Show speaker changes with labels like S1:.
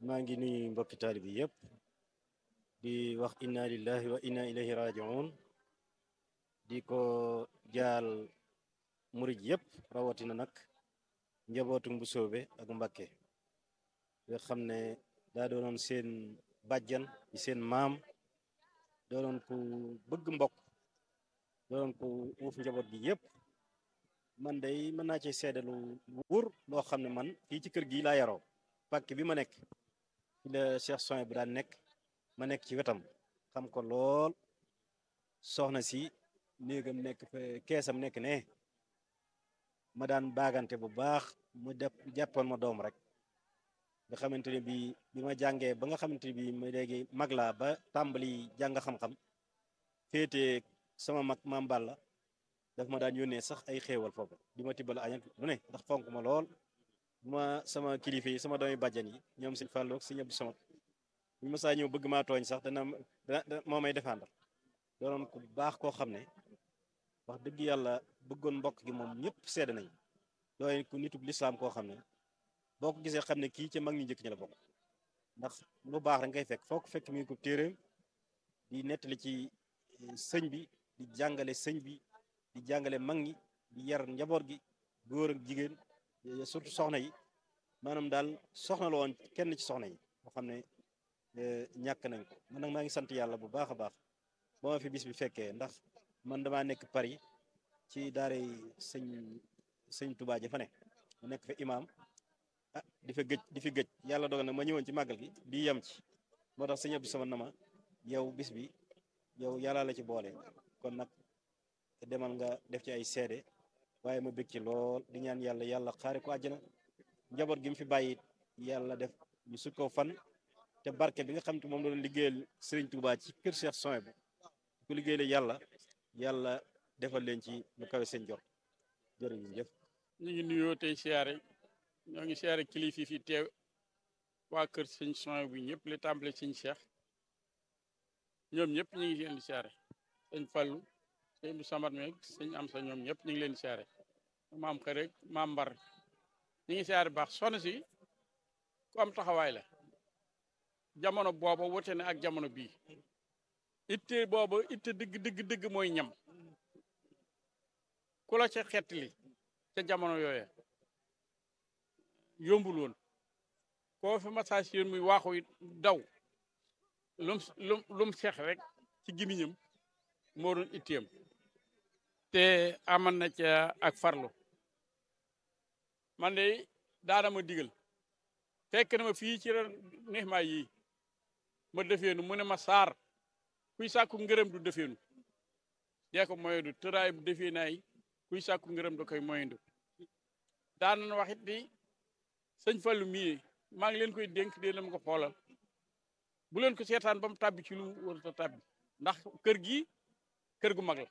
S1: maa ngi nuyu mbokki taalibi yëpp di wax inna lillahi wa inna ilayhi rajiun di ko jaal murid yëpp rawatina nag njabootu bu soobe ak Mbàkke nga xam ne daa doonoon seen bàjjan di seen maam doonoon ku bëgg mbokk doonoon ku uuf njaboot gi yëpp man day mën naa ci seedalu wóor loo xam ne man fii ci kër gi laa yaroo pàkk bi ma nekk fi la Cheikh Soin bu daan nekk ma nekk ci wetam xam ko lool soxna si néegam nekk fa keesam nekk ne ma daan baagante bu baax mu def jàppoon ma doom rek nga xamante ne bi bi ma jàngee ba nga xamante ne bi ma léegi mag laa ba tàmbali jàng xam-xam féete sama mag maam Balla daf ma daan yónnee sax ay xéewal foofu di ma tibbal añak lu ne ndax fonk ma lool ma sama kilifa yi sama doomi bàjjan yi ñoom sëñ Fallou ak sëñ Abdou Samad bu ma saa ñëw bëgg maa tooñ sax dana dana moo may défendre doonoon ku baax koo xam ne wax dëgg yàlla bëggoon mbokk gi moom ñëpp sedd nañ dooy ku nitub lislaam koo xam ne boo ko gisee xam ne kii ca mag ñi njëkk ñi la bokk ndax lu baax rek ngay fekk foo ko fekk mi ngi ko téeréem di nettali ci sëñ bi di jàngale sëñ bi di jàngale mag ñi di yar njaboot gi góor ak jigéen surtout soxna yi maanaam daal soxna la woon kenn ci soxna yi boo xam ne ñàkk nañ ko man nag maa ngi sant yàlla bu baax a baax ba ma fi bis bi fekkee ndax man damaa nekk Paris ci daare sëñ sëñ Touba ja fa ne mu nekk fa imaam ah di fa gëj di fi gëj yàlla dogal nag ma ñëwoon ci màggal gi di yem ci moo tax sëñ Abdou sama na ma yow bis bi yow yàlla la ci boole kon nag demal nga def ci ay seede waaye ma bëgg ci lool di ñaan yàlla yàlla xaare ko àjjana njaboot gi mu fi bàyyi yàlla def ñu sut ko fan te barke bi nga xam te moom doon liggéeyal Serigne Touba ci kër Cheikh Soin bu ku liggéeyal yàlla yàlla defal leen ci lu kawe seen jot jërëjëf.
S2: ñu ngi nuyoo tey siyaare ñoo ngi siyaare kilifa yi fi teew waa kër sëñ Soin bu ñëpp li tàmbale sëñ Cheikh ñoom ñëpp ñu ngi leen di siyaare sëñ Fallou sëñ bu Samad meeg sëñ am sa ñoom ñëpp ñu ngi leen di siyaare maam xërek maam mbar ñu ngi siyaare baax soxna si ku am taxawaay la jamono booba wote ne ak jamono bii itte booba itte dëgg dëgg dëgg mooy ñam ku la ca xettali ca jamono yooya yombul woon koo fi massage yéen muy waaxu daw lum lum lum seex rek ci gimiñam moo doon itteem te aman na ca ak farlu man de daana ma digal fekk na ma fii ci neex maa yii ma defeenu mu ne ma saar kuy sàkku ngërëm du defeenu dee ko moyendu tëraay bu defee naay kuy sàkku ngërëm da koy moyendu daan na wax it di sëñ Fallu mii maa ngi leen koy dénk dee leen ko xoolal bu leen ko seetaan ba mu tàbbi ci lu warut a tàbbi ndax kër gi kër gu mag la